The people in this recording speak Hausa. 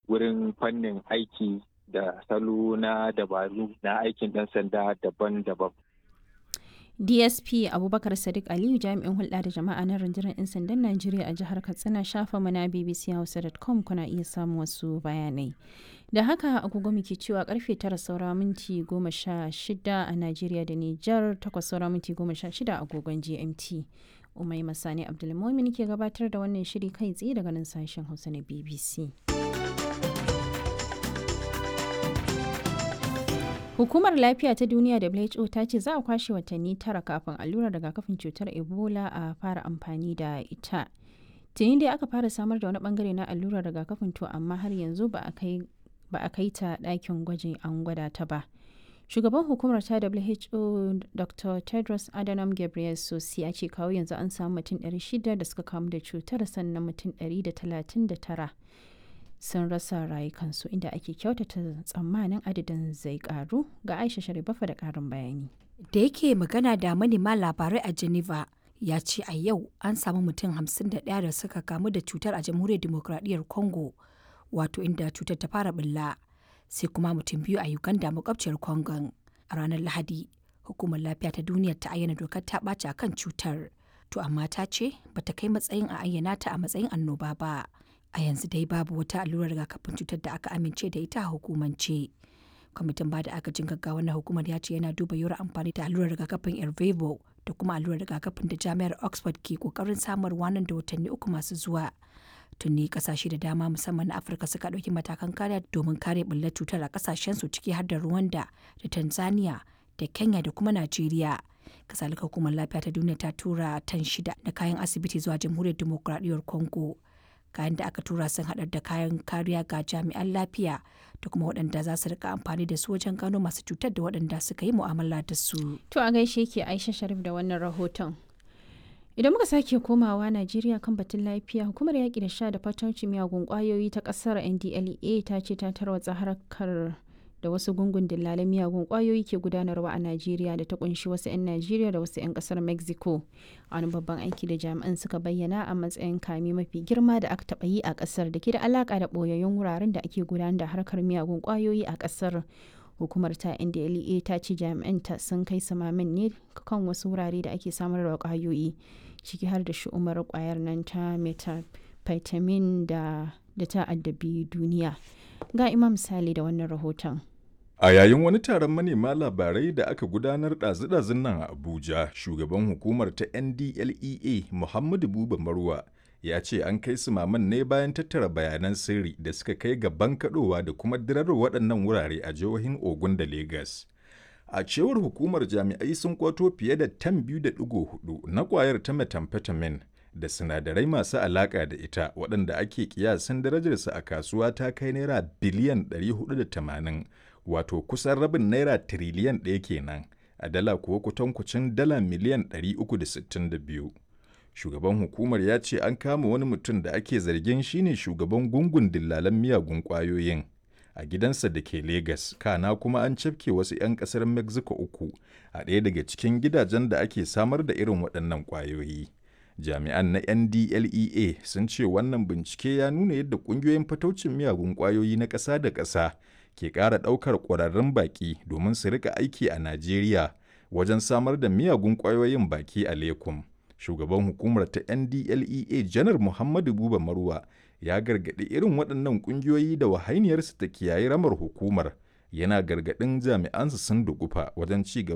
wurin fannin aiki da salo na dabaru na aikin ɗan sanda daban-daban. dsp abubakar sadiq aliyu jami'in hulɗa da jama'a na rundunar 'yan sandan najeriya a jihar katsina shafa mana bbc hausa.com kuna iya samun wasu bayanai da haka agogo muke cewa karfe tara saura minti goma sha shida a najeriya da nijar takwas saura minti goma sha shida agogon gmt umai masani abdulmomin ke gabatar da wannan shiri kai tsaye daga nan sashen hausa na bbc Hukumar Lafiya ta Duniya WHO ta ce za a kwashe watanni tara kafin allurar rigakafin cutar Ebola a fara amfani da ita. Tuni dai aka fara samar da wani bangare na allurar rigakafin to amma har yanzu ba a kai ta ɗakin gwajin an gwada ta ba. Shugaban hukumar ta WHO Dr. Tedros Adhanom Ghebreyesus ya ce kawo yanzu an samu mutum 600 da suka kamu da cutar sannan mutum 139 sun rasa rayukansu inda ake kyautata tsammanin adadin zai karu ga aisha sharibafa da karin bayani da yake magana da manema labarai a geneva ya ce a yau an samu mutum 51 da suka kamu da cutar a jamhuriyar demokradiyyar congo wato inda cutar ta fara bulla sai kuma mutum biyu a uganda makwabciyar congon a ranar lahadi hukumar lafiya ta duniya ta ayyana dokar ta ɓaci a kan cutar to amma ta ce bata kai matsayin a ayyana ta a matsayin annoba ba a yanzu dai babu wata allurar rigakafin cutar da aka amince da ita a hukumance kwamitin ba da agajin gaggawa na hukumar ya ce yana duba yiwuwar amfani da allurar rigakafin ervevo da kuma allurar rigakafin da jami'ar oxford ke kokarin samarwa nan da watanni uku masu zuwa tuni kasashe da dama musamman na afirka suka ɗauki matakan kariya domin kare bullar cutar a kasashen su ciki har da rwanda da tanzania da kenya da kuma najeriya kasalika hukumar lafiya ta duniya ta tura tan shida na kayan asibiti zuwa jamhuriyar demokuraɗiyyar congo kayan da aka tura sun haɗar da kayan kariya ga jami'an lafiya da kuma waɗanda za su rika amfani da su wajen gano masu cutar da waɗanda suka yi mu'amala da su. To a gaishe ke Aisha Sharif da wannan rahoton. Idan muka sake komawa Najeriya kan batun lafiya, hukumar yaƙi da sha da fatauci miyagun ƙwayoyi ta ƙasar NDLEA ta ce ta tarwatsa harkar da wasu gungun dillalan miyagun kwayoyi ke gudanarwa a Najeriya da ta kunshi wasu 'yan Najeriya da wasu 'yan kasar Mexico. Wani babban aiki da jami'an suka bayyana a matsayin kame mafi girma da aka taɓa yi a ƙasar da ke da alaƙa da ɓoyayyun wuraren da ake gudanar da harkar miyagun kwayoyi a ƙasar. Hukumar ta NDLEA ta ce jami'anta sun kai samamin ne kan wasu wurare da ake samar da kwayoyi ciki har da shi'umar kwayar nan ta methamphetamine da da ta addabi duniya. Ga Imam Sale da wannan rahoton. A yayin wani taron manema labarai da aka gudanar ɗazu-ɗazun nan a Abuja, shugaban hukumar ta NDLEA Muhammadu Buba Marwa ya ce an kai su maman ne bayan tattara bayanan sirri da suka kai ga bankaɗowa da kuma dirar waɗannan wurare a jihohin Ogun da Legas. A cewar hukumar jami'ai sun kwato fiye da tan biyu da ɗigo hudu na ƙwayar ta methamphetamine da sinadarai masu alaƙa da ita waɗanda ake kiyasin darajarsa a kasuwa ta kai naira biliyan 480 wato kusan rabin naira tiriliyan ɗaya kenan a dala kuwa kutankucin dala miliyan 362 shugaban hukumar ya ce an kama wani mutum da ake zargin shine shugaban gungun dillalan miyagun ƙwayoyin a gidansa da ke Legas, kana kuma an cafke wasu 'yan ƙasar Mexico uku a ɗaya daga cikin gidajen da ake samar da irin waɗannan ƙwayoyi. jami'an na ndlea sun ce wannan bincike ya nuna yadda ƙungiyoyin fataucin miyagun ƙwayoyi na ƙasa da ƙasa ke ƙara ɗaukar ƙwararrun baƙi domin su rika aiki a najeriya wajen samar da miyagun ƙwayoyin baki a lekum shugaban hukumar ta ndlea janar muhammadu buba marwa ya gargaɗi irin waɗannan ƙungiyoyi da wahainiyarsu ta kiyaye ramar hukumar yana gargaɗin jami'ansu sun dugufa wajen ci gaba